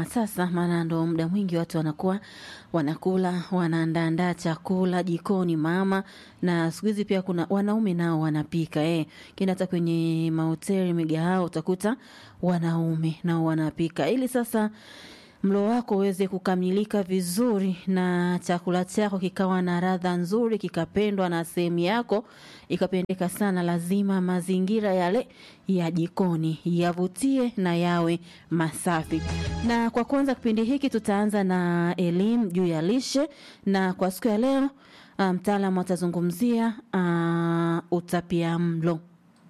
sasa, maana ndo muda mwingi watu wanakuwa wanakula wanaandaandaa chakula jikoni mama, na siku hizi pia kuna wanaume nao wanapika eh. Kina hata kwenye mahoteli migahawa utakuta wanaume nao wanapika, ili sasa mlo wako uweze kukamilika vizuri na chakula chako kikawa na radha nzuri, kikapendwa na sehemu yako ikapendeka sana, lazima mazingira yale ya jikoni yavutie na yawe masafi. Na kwa kwanza kipindi hiki tutaanza na elimu juu ya lishe, na kwa siku ya leo mtaalamu um, atazungumzia uh, utapia mlo.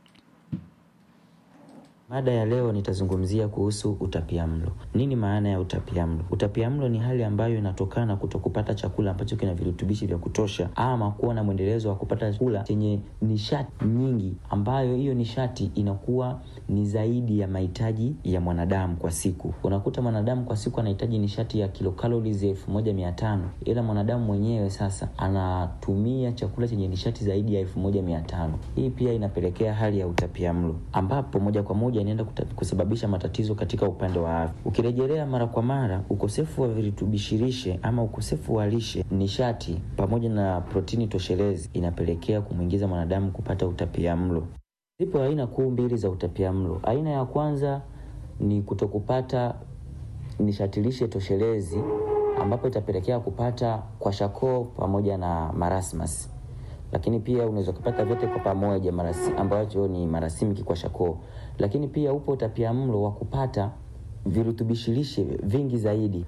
Mada ya leo nitazungumzia kuhusu utapiamlo. Nini maana ya utapiamlo? Utapiamlo ni hali ambayo inatokana kutokupata chakula ambacho kina virutubishi vya kutosha, ama kuwa na mwendelezo wa kupata chakula chenye nishati nyingi, ambayo hiyo nishati inakuwa ni zaidi ya mahitaji ya mwanadamu kwa siku. Unakuta mwanadamu kwa siku anahitaji nishati ya kilocalories elfu moja mia tano ila mwanadamu mwenyewe sasa anatumia chakula chenye nishati zaidi ya elfu moja mia tano Hii pia inapelekea hali ya utapiamlo ambapo moja kwa moja inaenda kusababisha matatizo katika upande wa afya. Ukirejelea mara kwa mara, ukosefu wa virutubishi lishe ama ukosefu wa lishe, nishati pamoja na protini toshelezi inapelekea kumwingiza mwanadamu kupata utapiamlo. Zipo aina kuu mbili za utapiamlo. Aina ya kwanza ni kutokupata nishati lishe toshelezi, ambapo itapelekea kupata kwashakoo pamoja na marasmus lakini pia unaweza kupata vyote kwa pamoja marasi, ambacho ni marasimiki kwa shakoo. Lakini pia upo utapiamlo wa kupata virutubishi lishe vingi zaidi,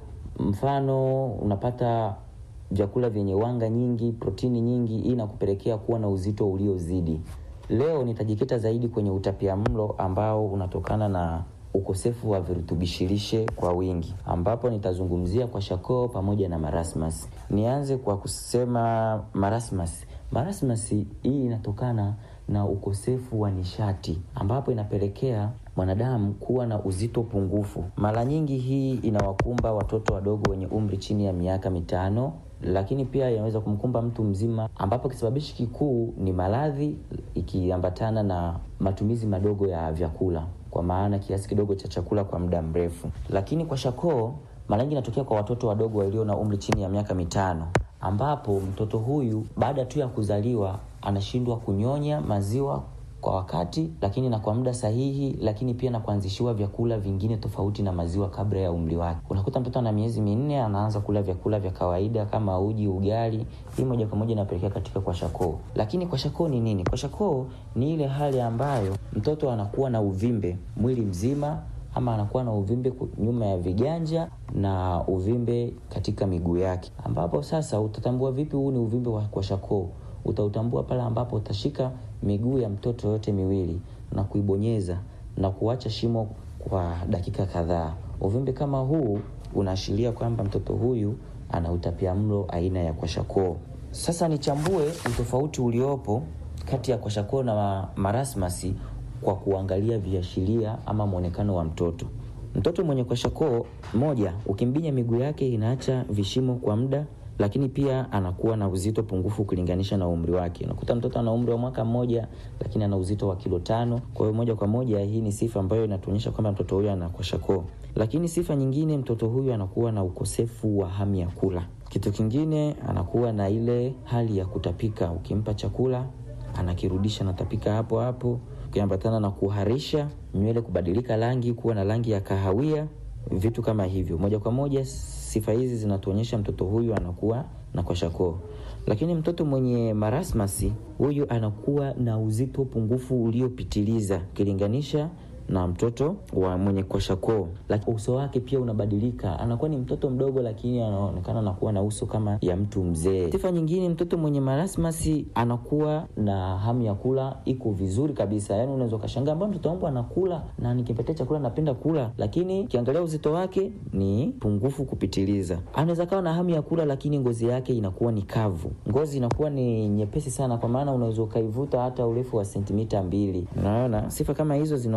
mfano unapata vyakula vyenye wanga nyingi, protini nyingi, hii inakupelekea kuwa na uzito uliozidi. Leo nitajikita zaidi kwenye utapiamlo ambao unatokana na ukosefu wa virutubishi lishe kwa wingi, ambapo nitazungumzia kwa shakoo pamoja na marasmus. Nianze kwa kusema marasmus. Marasmus hii inatokana na ukosefu wa nishati ambapo inapelekea mwanadamu kuwa na uzito pungufu. Mara nyingi hii inawakumba watoto wadogo wenye umri chini ya miaka mitano, lakini pia inaweza kumkumba mtu mzima, ambapo kisababishi kikuu ni maradhi ikiambatana na matumizi madogo ya vyakula, kwa maana kiasi kidogo cha chakula kwa muda mrefu. Lakini kwa shakoo mara nyingi inatokea kwa watoto wadogo walio na umri chini ya miaka mitano ambapo mtoto huyu baada tu ya kuzaliwa anashindwa kunyonya maziwa kwa wakati, lakini na kwa muda sahihi, lakini pia na kuanzishiwa vyakula vingine tofauti na maziwa kabla ya umri wake. Unakuta mtoto ana miezi minne anaanza kula vyakula vya kawaida kama uji, ugali. Hii moja kwa moja inapelekea katika kwashakoo. Lakini kwashakoo ni nini? Kwashakoo ni ile hali ambayo mtoto anakuwa na uvimbe mwili mzima ama anakuwa na uvimbe nyuma ya viganja na uvimbe katika miguu yake, ambapo sasa utatambua vipi huu ni uvimbe wa kwashakoo? Utautambua pale ambapo utashika miguu ya mtoto yote miwili na kuibonyeza na kuacha shimo kwa dakika kadhaa. Uvimbe kama huu unaashiria kwamba mtoto huyu ana utapiamlo aina ya kwashakoo. Sasa nichambue utofauti uliopo kati ya kwashakoo na marasmasi kwa kuangalia viashiria ama mwonekano wa mtoto. Mtoto mwenye kwashakoo, moja, ukimbinya miguu yake inaacha vishimo kwa muda, lakini pia anakuwa na uzito pungufu ukilinganisha na umri wake. Unakuta mtoto ana umri wa mwaka mmoja, lakini ana uzito wa kilo tano. Kwa hiyo moja kwa moja hii ni sifa ambayo inatuonyesha kwamba mtoto huyu ana kwashakoo. Lakini sifa nyingine, mtoto huyu anakuwa na ukosefu wa hamu ya kula. Kitu kingine, anakuwa na ile hali ya kutapika. Ukimpa chakula anakirudisha, anatapika hapo hapo ukiambatana na kuharisha, nywele kubadilika rangi kuwa na rangi ya kahawia, vitu kama hivyo. Moja kwa moja sifa hizi zinatuonyesha mtoto huyu anakuwa na kwashakoo. Lakini mtoto mwenye marasmasi huyu anakuwa na uzito pungufu uliopitiliza ukilinganisha na mtoto wa mwenye kwashakoo. Lakini uso wake pia unabadilika, anakuwa ni mtoto mdogo, lakini anaonekana anakuwa na uso kama ya mtu mzee. Sifa nyingine, mtoto mwenye marasmasi anakuwa na hamu ya kula iko vizuri kabisa, yaani unaweza ukashangaa mbona mtoto wangu anakula na nikimpatia chakula napenda kula, lakini ukiangalia uzito wake ni pungufu kupitiliza. Anaweza kawa na hamu ya kula, lakini ngozi yake inakuwa ni kavu, ngozi inakuwa ni nyepesi sana, kwa maana unaweza ukaivuta hata urefu wa sentimita mbili. Unaona, sifa kama hizo zinaonyesha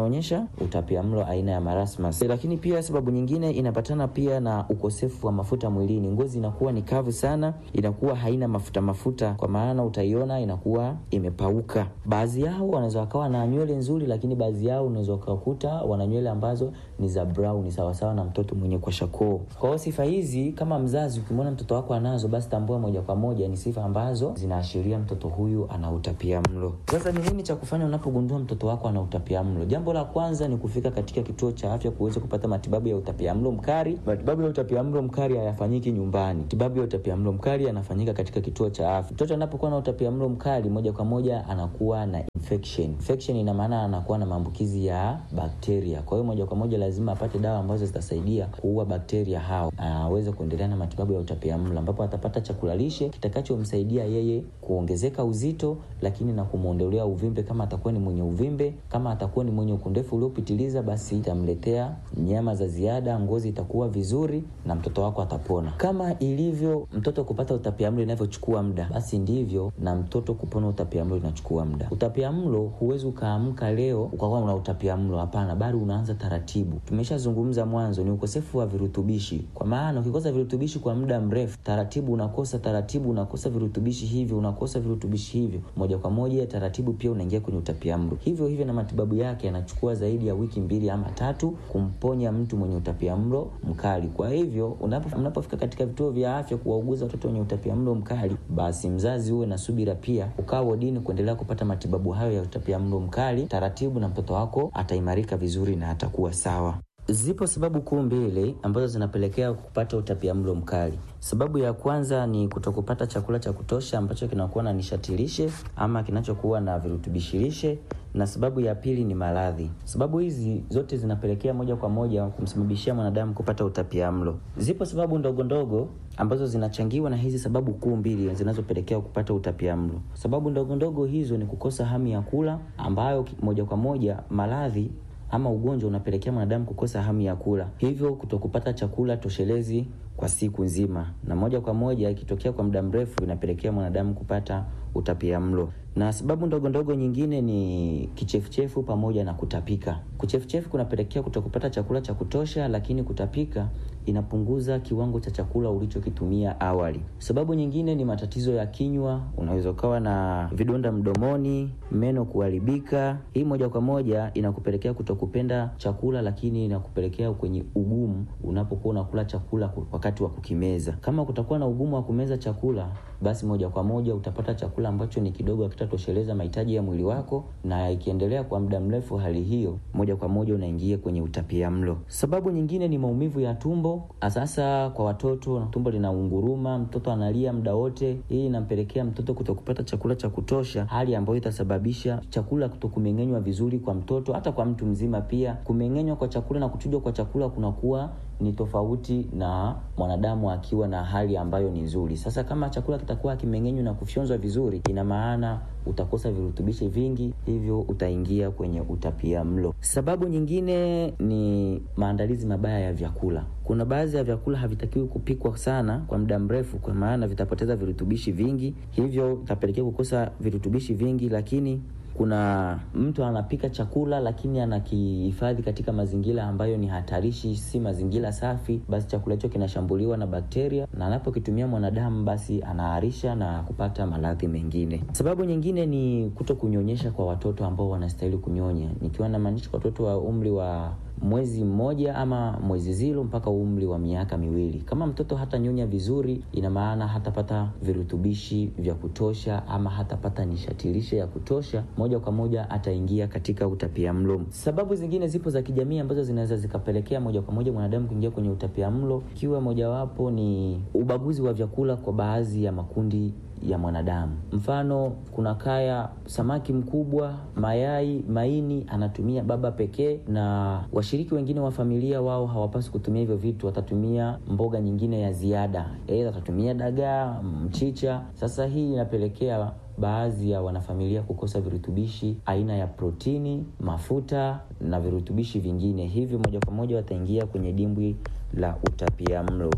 kupata utapiamlo aina ya marasmus. Lakini pia sababu nyingine inapatana pia na ukosefu wa mafuta mwilini. Ngozi inakuwa ni kavu sana, inakuwa haina mafuta mafuta, kwa maana utaiona inakuwa imepauka. Baadhi yao wanaweza wakawa na nywele nzuri, lakini baadhi yao unaweza ukakuta wana nywele ambazo ni za brown, sawasawa na mtoto mwenye kwashakoo. Kwa hiyo sifa hizi, kama mzazi ukimwona mtoto wako anazo, basi tambua moja kwa moja ni sifa ambazo zinaashiria mtoto huyu ana utapiamlo. Sasa ni nini cha kufanya unapogundua mtoto wako ana utapiamlo? Jambo la kwanza ni kufika katika kituo cha afya kuweza kupata matibabu ya utapiamlo mkali. Matibabu ya utapiamlo mkali hayafanyiki nyumbani. Matibabu ya utapiamlo mkali yanafanyika katika kituo cha afya. Mtoto anapokuwa na utapiamlo mkali, moja kwa moja anakuwa na infection. Infection ina maana anakuwa na maambukizi ya bakteria. Kwa hiyo moja kwa moja lazima apate dawa ambazo zitasaidia kuua bakteria hao, aweze kuendelea na matibabu ya utapiamlo, ambapo atapata chakula lishe kitakachomsaidia yeye kuongezeka uzito, lakini na kumwondolea uvimbe kama atakuwa ni mwenye uvimbe. Kama atakuwa ni mwenye ukundefu uliopitiliza, basi itamletea nyama za ziada, ngozi itakuwa vizuri na mtoto wako atapona. Kama ilivyo mtoto kupata utapiamlo inavyochukua muda, basi ndivyo na mtoto kupona utapiamlo inachukua muda. Utapiamlo huwezi ukaamka leo ukawa una utapiamlo, hapana, bali unaanza taratibu. Tumeshazungumza mwanzo, ni ukosefu wa virutubishi, kwa maana ukikosa virutubishi kwa muda mrefu, taratibu unakosa, taratibu unakosa virutubishi hivyo, unakosa virutubishi hivyo, moja kwa moja taratibu pia unaingia kwenye utapiamlo. Hivyo hivyo na matibabu yake yanachukua zaidi ya wiki mbili ama tatu kumponya mtu mwenye utapiamlo mkali. Kwa hivyo unapo mnapofika katika vituo vya afya kuwauguza watoto wenye utapiamlo mkali, basi mzazi uwe na subira pia, ukaa wodini kuendelea kupata matibabu hayo ya utapiamlo mkali taratibu, na mtoto wako ataimarika vizuri na atakuwa sawa. Zipo sababu kuu mbili ambazo zinapelekea kupata utapiamlo mkali. Sababu ya kwanza ni kutokupata chakula cha kutosha ambacho kinakuwa na nishati lishe ama kinachokuwa na virutubishi lishe, na sababu ya pili ni maradhi. Sababu hizi zote zinapelekea moja kwa moja kumsababishia mwanadamu kupata utapiamlo. Zipo sababu ndogo ndogo ambazo zinachangiwa na hizi sababu kuu mbili zinazopelekea kupata utapiamlo. Sababu ndogo ndogo hizo ni kukosa hamu ya kula, ambayo moja kwa moja maradhi ama ugonjwa unapelekea mwanadamu kukosa hamu ya kula, hivyo kutokupata chakula toshelezi kwa siku nzima, na moja kwa moja ikitokea kwa muda mrefu inapelekea mwanadamu kupata utapiamlo. Na sababu ndogo ndogo nyingine ni kichefuchefu pamoja na kutapika. Kuchefuchefu kunapelekea kutokupata chakula cha kutosha, lakini kutapika inapunguza kiwango cha chakula ulichokitumia awali. Sababu nyingine ni matatizo ya kinywa, unaweza ukawa na vidonda mdomoni, meno kuharibika. Hii moja kwa moja inakupelekea kutokupenda chakula, lakini inakupelekea kwenye ugumu unapokuwa unakula chakula wakati wa kukimeza. Kama kutakuwa na ugumu wa kumeza chakula, basi moja kwa moja utapata chakula ambacho ni kidogo, hakitatosheleza mahitaji ya mwili wako, na ikiendelea kwa muda mrefu hali hiyo, moja kwa moja unaingia kwenye utapiamlo. Sababu nyingine ni maumivu ya tumbo sasa kwa watoto, tumbo linaunguruma, mtoto analia muda wote. Hii inampelekea mtoto kutokupata chakula cha kutosha, hali ambayo itasababisha chakula kutokumeng'enywa vizuri kwa mtoto, hata kwa mtu mzima pia. Kumeng'enywa kwa chakula na kuchujwa kwa chakula kunakuwa ni tofauti na mwanadamu akiwa na hali ambayo ni nzuri. Sasa kama chakula kitakuwa kimeng'enywa na kufyonzwa vizuri, ina maana utakosa virutubishi vingi, hivyo utaingia kwenye utapiamlo. Sababu nyingine ni maandalizi mabaya ya vyakula. Kuna baadhi ya vyakula havitakiwi kupikwa sana kwa muda mrefu, kwa maana vitapoteza virutubishi vingi, hivyo itapelekea kukosa virutubishi vingi. Lakini kuna mtu anapika chakula lakini anakihifadhi katika mazingira ambayo ni hatarishi, si mazingira safi, basi chakula hicho kinashambuliwa na bakteria, na anapokitumia mwanadamu, basi anaharisha na kupata maradhi mengine. Sababu nyingine ni kuto kunyonyesha kwa watoto ambao wanastahili kunyonya, nikiwa namaanisha watoto wa umri wa mwezi mmoja ama mwezi zilo mpaka umri wa miaka miwili. Kama mtoto hatanyonya vizuri, ina maana hatapata virutubishi vya kutosha ama hatapata nishati lishe ya kutosha, moja kwa moja ataingia katika utapiamlo. Sababu zingine zipo za kijamii ambazo zinaweza zikapelekea moja kwa moja mwanadamu kuingia kwenye utapiamlo, ikiwa mojawapo ni ubaguzi wa vyakula kwa baadhi ya makundi ya mwanadamu. Mfano, kuna kaya samaki mkubwa, mayai, maini anatumia baba pekee, na washiriki wengine wa familia wao hawapaswi kutumia hivyo vitu, watatumia mboga nyingine ya ziada, aidha watatumia dagaa, mchicha. Sasa hii inapelekea baadhi ya wanafamilia kukosa virutubishi aina ya protini, mafuta na virutubishi vingine, hivyo moja kwa moja wataingia kwenye dimbwi la utapiamlo.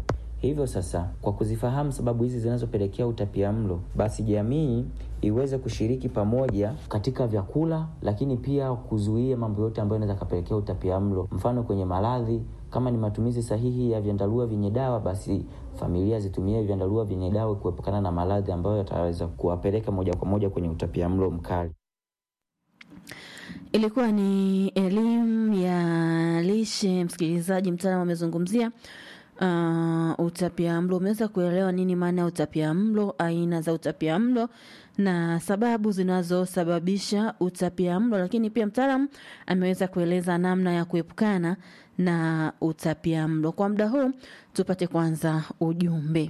Hivyo sasa, kwa kuzifahamu sababu hizi zinazopelekea utapiamlo, basi jamii iweze kushiriki pamoja katika vyakula, lakini pia kuzuia mambo yote ambayo yanaweza kapelekea utapiamlo, mfano kwenye maradhi kama ni matumizi sahihi ya vyandarua vyenye dawa, basi familia zitumie vyandarua vyenye dawa kuepukana na maradhi ambayo yataweza kuwapeleka moja kwa moja kwenye utapiamlo mkali. Ilikuwa ni elimu ya lishe, msikilizaji. Mtaalamu amezungumzia uh, utapia mlo. Umeweza kuelewa nini maana ya utapia mlo, aina za utapia mlo na sababu zinazosababisha utapia mlo, lakini pia mtaalamu ameweza kueleza namna ya kuepukana na utapia mlo. Kwa muda huu tupate kwanza ujumbe.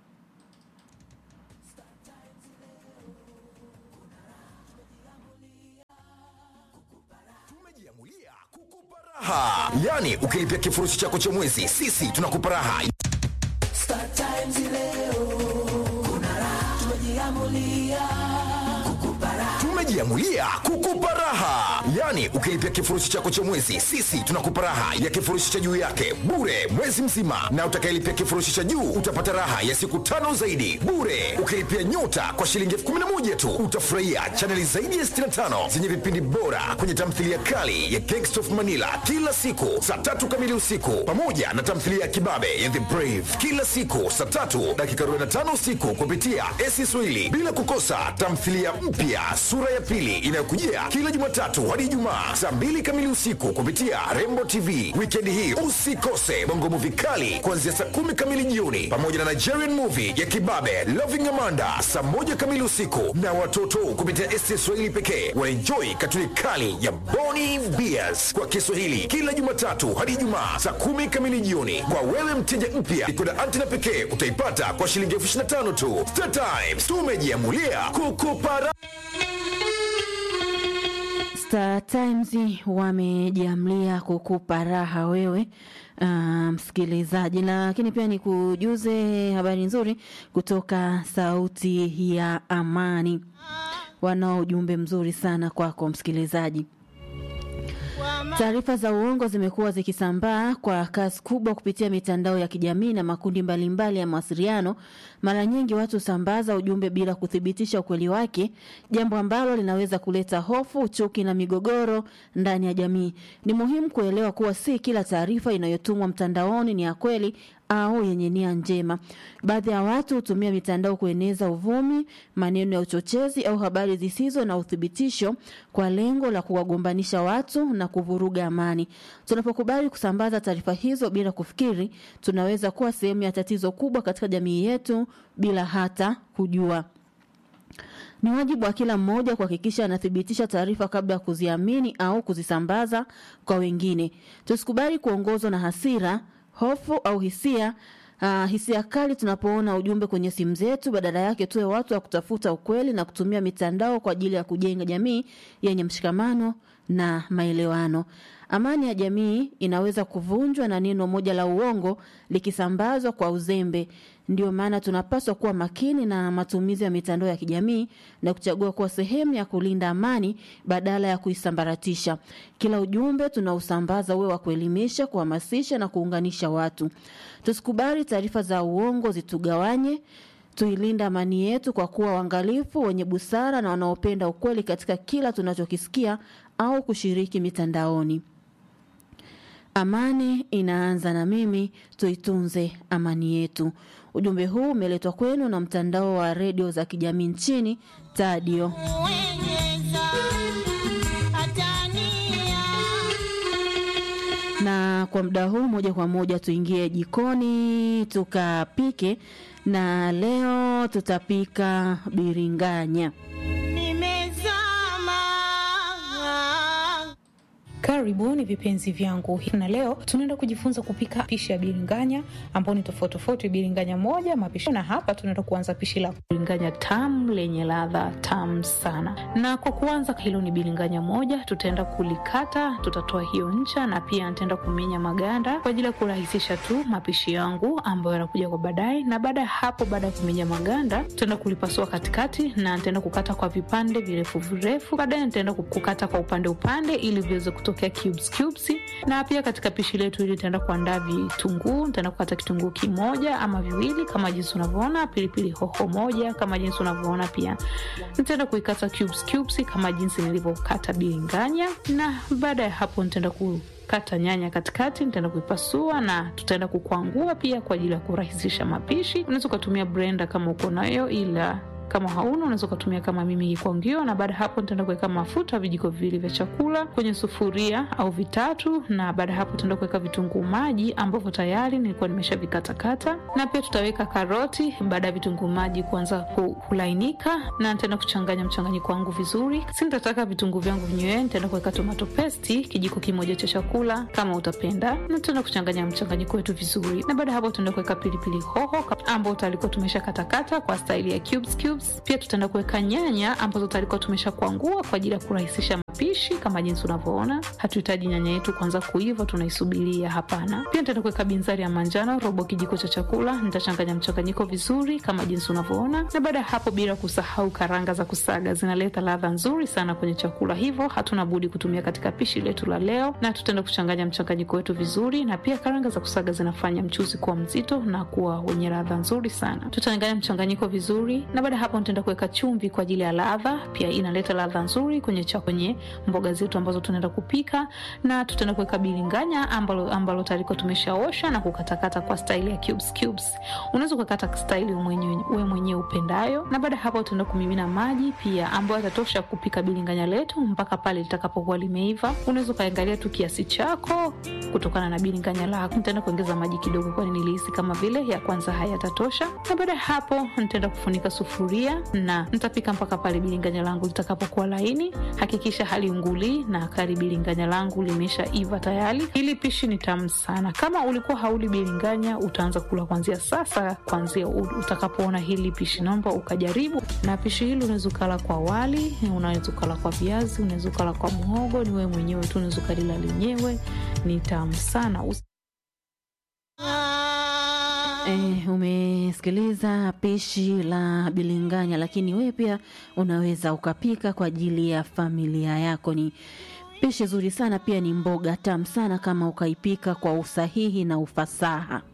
raha yani ukilipia kifurushi chako cha mwezi sisi tunakupa raha Star Times leo kuna raha, tumejiamulia kukupa raha. tumejiamulia kukupa raha yani ukilipia kifurushi chako cha mwezi sisi tunakupa raha ya kifurushi cha juu yake bure mwezi mzima na utakayelipia kifurushi cha juu utapata raha ya siku tano zaidi bure ukilipia nyota kwa shilingi elfu kumi na moja tu utafurahia chaneli zaidi ya 65 zenye vipindi bora kwenye tamthilia kali ya Gangsta of manila kila siku saa tatu kamili usiku pamoja na tamthilia ya kibabe ya the brave kila siku saa tatu dakika 45 usiku kupitia esi swahili bila kukosa tamthilia mpya sura ya pili inayokujia kila jumatatu hadi ijumaa saa mbili kamili usiku kupitia rembo tv wikendi hii usikose bongo muvi kali kuanzia saa kumi kamili jioni pamoja na nigerian movie ya kibabe loving amanda saa moja kamili usiku na watoto kupitia esi swahili pekee waenjoi katuni kali ya boni beers kwa kiswahili kila jumatatu hadi ijumaa saa kumi kamili jioni kwa wewe mteja mpya ikoda antena pekee utaipata kwa shilingi elfu 25 tu Star Times tumejiamulia kukupa raha. Star Times wamejiamlia kukupa raha wewe uh, msikilizaji, lakini pia ni kujuze habari nzuri kutoka Sauti ya Amani. Wanao ujumbe mzuri sana kwako msikilizaji. Taarifa za uongo zimekuwa zikisambaa kwa kasi kubwa kupitia mitandao ya kijamii na makundi mbalimbali mbali ya mawasiliano. Mara nyingi watu husambaza ujumbe bila kuthibitisha ukweli wake, jambo ambalo linaweza kuleta hofu, chuki na migogoro ndani ya jamii. Ni muhimu kuelewa kuwa si kila taarifa inayotumwa mtandaoni ni ya kweli au yenye nia njema. Baadhi ya watu hutumia mitandao kueneza uvumi, maneno ya uchochezi au habari zisizo na uthibitisho kwa lengo la kuwagombanisha watu na kuvuruga amani. Tunapokubali kusambaza taarifa hizo bila kufikiri, tunaweza kuwa sehemu ya tatizo kubwa katika jamii yetu bila hata kujua. Ni wajibu wa kila mmoja kuhakikisha anathibitisha taarifa kabla ya kuziamini au kuzisambaza kwa wengine. Tusikubali kuongozwa na hasira, hofu au hisia Uh, hisia kali tunapoona ujumbe kwenye simu zetu. Badala yake tuwe watu wa kutafuta ukweli na kutumia mitandao kwa ajili ya kujenga jamii yenye mshikamano na maelewano. Amani ya jamii inaweza kuvunjwa na neno moja la uongo likisambazwa kwa uzembe. Ndio maana tunapaswa kuwa makini na matumizi ya mitandao ya kijamii na kuchagua kuwa sehemu ya kulinda amani badala ya kuisambaratisha. Kila ujumbe tunausambaza uwe wa kuelimisha, kuhamasisha na kuunganisha watu. Tusikubali taarifa za uongo zitugawanye. Tuilinde amani yetu kwa kuwa waangalifu, wenye busara na wanaopenda ukweli katika kila tunachokisikia au kushiriki mitandaoni. Amani inaanza na mimi, tuitunze amani yetu. Ujumbe huu umeletwa kwenu na mtandao wa redio za kijamii nchini Tadio. Na kwa muda huu moja kwa moja tuingie jikoni tukapike, na leo tutapika biringanya. Karibuni vipenzi vyangu, na leo tunaenda kujifunza kupika pishi ya biringanya ambao ni tofauti tofauti, biringanya moja mapishi. Na hapa tunaenda kuanza pishi la biringanya tamu lenye ladha tamu sana. Na kwa kuanza, hilo ni biringanya moja, tutaenda kulikata, tutatoa hiyo ncha na pia nitaenda kumenya maganda kwa ajili ya kurahisisha tu mapishi yangu ambayo yanakuja kwa baadaye. Na baada ya hapo, baada ya kumenya maganda, tutaenda kulipasua katikati na nitaenda kukata kwa vipande virefu virefu. Baadaye nitaenda kukata kwa upande upande ili viweze kuto zitatokea cubes cubes. Na pia katika pishi letu hili nitaenda kuandaa vitunguu, nitaenda kukata kitunguu kimoja ama viwili kama jinsi unavyoona, pilipili hoho moja kama jinsi unavyoona, pia nitaenda kuikata cubes cubes kama jinsi nilivyokata bilinganya, na baada ya hapo nitaenda ku kata nyanya katikati, nitaenda kuipasua na tutaenda kukwangua pia kwa ajili ya kurahisisha mapishi. Unaweza ukatumia blender kama uko nayo, ila kama hauna unaweza ukatumia kama mimi kikwangio. Na baada ya hapo nitaenda kuweka mafuta vijiko viwili vya chakula kwenye sufuria au vitatu, na baada ya hapo tutaenda kuweka vitunguu maji ambavyo tayari nilikuwa nimeshavikatakata, na pia tutaweka karoti baada ya vitunguu maji kuanza kulainika, na nitaenda kuchanganya mchanganyiko wangu vizuri. Si nitataka vitunguu vyangu vinyewe, nitaenda kuweka tomato paste kijiko kimoja cha chakula kama utapenda, na tutaenda kuchanganya mchanganyiko wetu vizuri, na baada ya hapo tutaenda kuweka pilipili hoho ambao talikuwa tumeshakatakata kwa staili ya cubes cubes. Pia tutaenda kuweka nyanya ambazo talikuwa tumesha kuangua kwa ajili ya kurahisisha mapishi. Kama jinsi unavyoona, hatuhitaji nyanya yetu kuanza kuiva, tunaisubiria. Hapana. Pia nitaenda kuweka binzari ya manjano robo kijiko cha chakula. Nitachanganya mchanganyiko vizuri kama jinsi unavyoona, na baada ya hapo, bila kusahau karanga za kusaga, zinaleta ladha nzuri sana kwenye chakula, hivyo hatuna budi kutumia katika pishi letu la leo, na tutaenda kuchanganya mchanganyiko wetu vizuri, na pia karanga za kusaga zinafanya mchuzi kuwa mzito na kuwa wenye ladha nzuri sana. Tutachanganya mchanganyiko vizuri, na baada ya hapo nitaenda kuweka chumvi kwa ajili ya ladha, pia inaleta ladha nzuri kwenye cha kwenye mboga zetu ambazo tunaenda kupika, na tutaenda kuweka bilinganya ambalo ambalo tayari tumeshaosha na kukatakata kwa staili ya cubes cubes. Unaweza kukata staili mwenyewe wewe mwenyewe upendayo, na baada ya hapo tutaenda kumimina maji pia ambayo yatatosha kupika bilinganya letu mpaka pale litakapokuwa limeiva. Unaweza kaangalia tu kiasi chako kutokana na bilinganya lako. Nitaenda kuongeza maji kidogo, kwani nilihisi kama vile ya kwanza hayatatosha, na baada ya hapo nitaenda kufunika sufuria na nitapika mpaka pale bilinganya langu litakapokuwa laini. Hakikisha haliunguli na kari bilinganya langu limesha iva tayari. Hili pishi ni tamu sana. Kama ulikuwa hauli bilinganya, utaanza kula kuanzia sasa, kuanzia utakapoona hili pishi, naomba ukajaribu. Na pishi hili unaweza ukala kwa wali, unaweza ukala kwa viazi, unaweza ukala kwa muhogo, ni wewe mwenyewe tu, unaweza ukalila lenyewe, ni tamu sana. Eh, umesikiliza pishi la bilinganya, lakini wewe pia unaweza ukapika kwa ajili ya familia yako. Ni pishi zuri sana, pia ni mboga tamu sana kama ukaipika kwa usahihi na ufasaha.